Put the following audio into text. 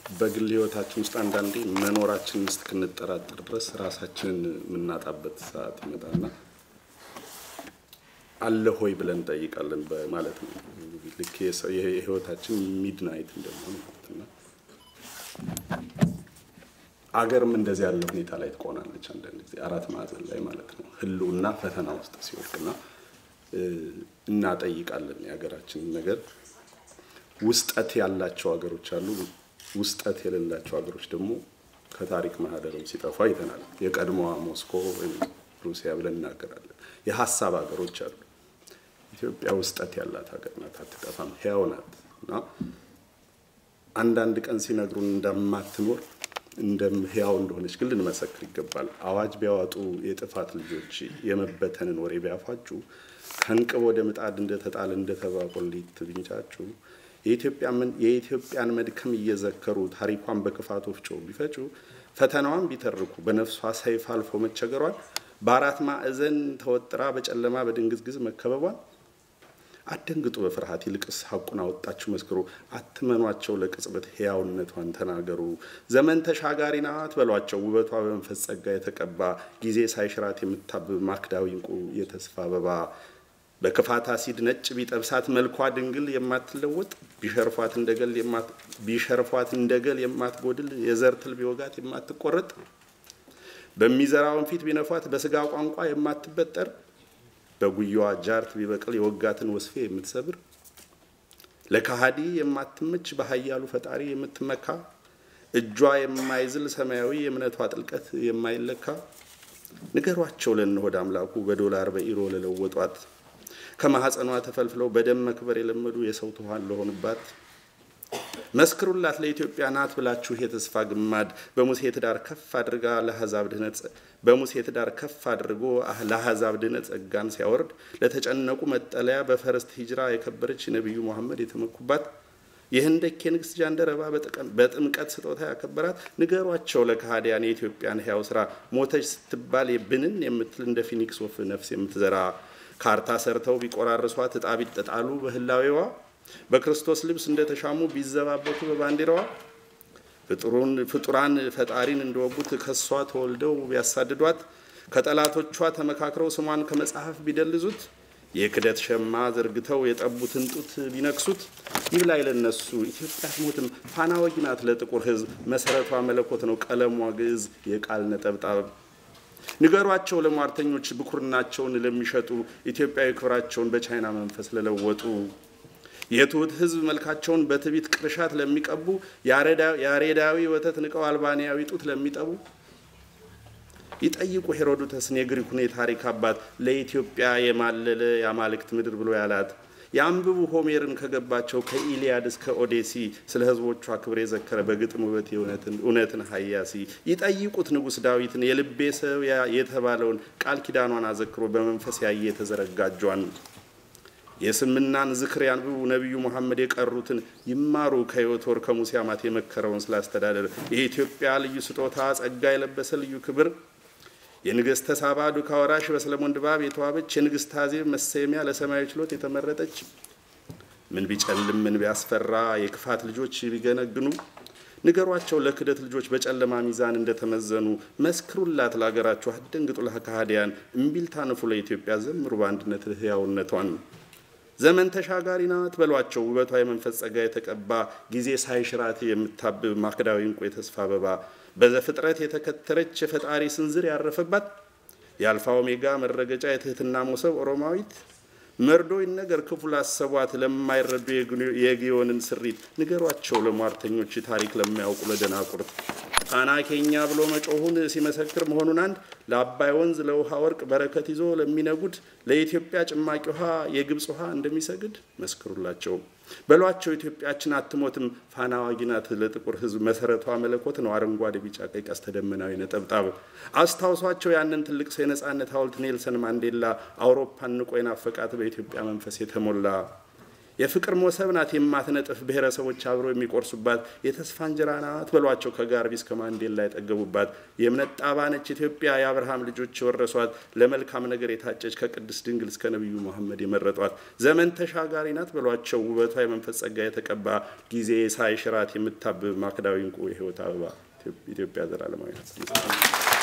በግል ህይወታችን ውስጥ አንዳንዴ መኖራችንን እስክንጠራጠር ድረስ ራሳችንን የምናጣበት ሰዓት ይመጣና አለ ሆይ ብለን እንጠይቃለን ማለት ነው። ልክ የህይወታችን ሚድናይት እንደመሆኑ ማለት ነው። አገርም እንደዚህ ያለ ሁኔታ ላይ ትቆናለች። አንዳንድ ጊዜ አራት ማዕዘን ላይ ማለት ነው ህልውና ፈተና ውስጥ ሲወድቅና እናጠይቃለን የሀገራችንን ነገር። ውስጠት ያላቸው ሀገሮች አሉ፣ ውስጠት የሌላቸው ሀገሮች ደግሞ ከታሪክ ማህደርም ሲጠፉ አይተናል። የቀድሞዋ ሞስኮ ወይም ሩሲያ ብለን እናገራለን። የሀሳብ ሀገሮች አሉ። ኢትዮጵያ ውስጠት ያላት ሀገር ናት፣ አትጠፋም፣ ህያው ናት እና አንዳንድ ቀን ሲነግሩን እንደማትኖር እንደም ህያው እንደሆነች ግን ልንመሰክር ይገባል። አዋጅ ቢያወጡ የጥፋት ልጆች የመበተንን ወሬ ቢያፋጩ ከእንቅብ ወደ ምጣድ እንደተጣለ እንደተባቆሊት ቢንጫጩ የኢትዮጵያን መድከም እየዘከሩ ታሪኳን በክፋት ወፍጮ ቢፈጩ ፈተናዋን ቢተርኩ በነፍሷ ሰይፍ አልፎ መቸገሯል በአራት ማዕዘን ተወጥራ በጨለማ በድንግዝግዝ መከበቧል አደንግጡ በፍርሃት ይልቅስ ሀቁን አወጣችሁ መስክሩ። አትመኗቸው ለቅጽበት ሕያውነቷን ተናገሩ። ዘመን ተሻጋሪ ናት በሏቸው ውበቷ በመንፈስ ጸጋ የተቀባ ጊዜ ሳይሽራት የምታብብ ማክዳዊ እንቁ የተስፋ አበባ በክፋት አሲድ ነጭ ቢጠብሳት መልኳ ድንግል የማትለወጥ ቢሸርፏት እንደገል ቢሸርፏት እንደገል የማትጎድል የዘር ትል ቢወጋት የማትቆረጥ በሚዘራውን ፊት ቢነፏት በስጋ ቋንቋ የማትበጠር በጉያዋ ጃርት ቢበቅል የወጋትን ወስፌ የምትሰብር ለካሃዲ የማትመች በኃያሉ ፈጣሪ የምትመካ እጇ የማይዝል ሰማያዊ የእምነቷ ጥልቀት የማይለካ ንገሯቸው ለእነሆድ አምላኩ በዶላር በኢሮ ለለወጧት ከማኅፀኗ ተፈልፍለው በደም መክበር የለመዱ የሰው ትኋን ለሆኑባት መስክሩላት ለኢትዮጵያ ናት ብላችሁ የተስፋ ግማድ በሙሴ ትዳር ከፍ አድርጋ ለአሕዛብ ድህነት በሙሴ ትዳር ከፍ አድርጎ ለአሕዛብ ድህነት ጸጋን ሲያወርድ ለተጨነቁ መጠለያ በፈረስት ሂጅራ የከበረች ነቢዩ መሐመድ የተመኩባት የህንደኬ ንግስት ጃንደረባ በጥምቀት ስጦታ ያከበራት ንገሯቸው ለካህዲያን የኢትዮጵያን ሕያው ስራ ሞተች ስትባል የብንን የምትል እንደ ፊኒክስ ወፍ ነፍስ የምትዘራ ካርታ ሰርተው ቢቆራርሷት እጣ ቢጠጣሉ በህላዌዋ በክርስቶስ ልብስ እንደተሻሙ ቢዘባበቱ በባንዲራዋ ፍጡራን ፈጣሪን እንደወጉት ከሷ ተወልደው ቢያሳድዷት ከጠላቶቿ ተመካክረው ስሟን ከመጽሐፍ ቢደልዙት የክደት ሸማ ዘርግተው የጠቡትን ጡት ቢነክሱት ይብላኝ ለነሱ ኢትዮጵያ አትሞትም ፋና ወጊ ናት ለጥቁር ሕዝብ መሰረቷ መለኮት ነው ቀለሟ ግዕዝ የቃል ነጠብጣብ ንገሯቸው ለሟርተኞች ብኩርናቸውን ለሚሸጡ ኢትዮጵያዊ ክብራቸውን በቻይና መንፈስ ለለወጡ የትሑት ሕዝብ መልካቸውን በትዕቢት ቅርሻት ለሚቀቡ ያሬዳዊ ወተት ንቀው አልባንያዊ ጡት ለሚጠቡ ይጠይቁ ሄሮዶተስን የግሪኩን የታሪክ አባት ለኢትዮጵያ የማለለ የአማልክት ምድር ብሎ ያላት የአንብቡ ሆሜርን ከገባቸው ከኢሊያድ እስከ ኦዴሲ ስለ ህዝቦቿ ክብር የዘከረ በግጥም ውበት እውነትን ሀያሲ ይጠይቁት ንጉሥ ዳዊትን የልቤ ሰው የተባለውን ቃል ኪዳኗን አዘክሮ በመንፈስ ያየ የተዘረጋጇን የስምናን ዝክር ያንብቡ ነቢዩ መሐመድ የቀሩትን ይማሩ ከዮቶር ከሙሴ አማት የመከረውን ስላስተዳደር የኢትዮጵያ ልዩ ስጦታ ጸጋ የለበሰ ልዩ ክብር የንግሥተ ሳባ ዱካ ወራሽ በሰለሞን ድባብ የተዋበች የንግሥት አዜብ መሰየሚያ ለሰማያዊ ችሎት የተመረጠች ምን ቢጨልም ምን ቢያስፈራ የክፋት ልጆች ቢገነግኑ ንገሯቸው ለክደት ልጆች በጨለማ ሚዛን እንደተመዘኑ መስክሩላት ለሀገራችሁ አትደንግጡ ለከሃዲያን እምቢልታ ንፉ ለኢትዮጵያ ዘምሩ በአንድነት ህያውነቷን ዘመን ተሻጋሪ ናት በሏቸው ውበቷ የመንፈስ ጸጋ የተቀባ ጊዜ ሳይሽራት የምታብብ ማክዳዊ እንቁ የተስፋ አበባ በዘፍጥረት የተከተረች የፈጣሪ ስንዝር ያረፈባት የአልፋ ኦሜጋ መረገጫ የትህትና ሞሰብ ኦሮማዊት መርዶ ይነገር ክፉ ላሰቧት ለማይረዱ የግዮንን ስሪት ንገሯቸው ለሟርተኞች ታሪክ ለማያውቁ ለደናቁርት ጣና ኬኛ ብሎ መጮሁን ሲመሰክር መሆኑን አንድ ለአባይ ወንዝ ለውሃ ወርቅ በረከት ይዞ ለሚነጉድ ለኢትዮጵያ ጭማቂ ውሃ የግብፅ ውሃ እንደሚሰግድ መስክሩላቸው በሏቸው ኢትዮጵያችን አትሞትም ፋና ዋጊ ናት ለጥቁር ሕዝብ መሰረቷ መለኮት ነው አረንጓዴ ቢጫ ቀይ ቀስተ ደመናዊ ነጠብጣብ አስታውሷቸው ያንን ትልቅ ሰው የነጻነት ሐውልት ኔልሰን ማንዴላ አውሮፓን ንቆ የናፈቃት በኢትዮጵያ መንፈስ የተሞላ የፍቅር ሞሰብ ናት የማትነጥፍ ብሔረሰቦች አብረው የሚቆርሱባት የተስፋ እንጀራ ናት በሏቸው ከጋርቢ እስከ ማንዴላ የጠገቡባት የእምነት ጣባ ነች ኢትዮጵያ የአብርሃም ልጆች የወረሷት ለመልካም ነገር የታጨች ከቅድስት ድንግል እስከ ነቢዩ መሐመድ የመረጧት ዘመን ተሻጋሪ ናት በሏቸው ውበቷ የመንፈስ ጸጋ የተቀባ ጊዜ ሳይሽራት የምታብብ ማክዳዊ እንቁ የህይወት አበባ ኢትዮጵያ ዘላለማዊ ናት።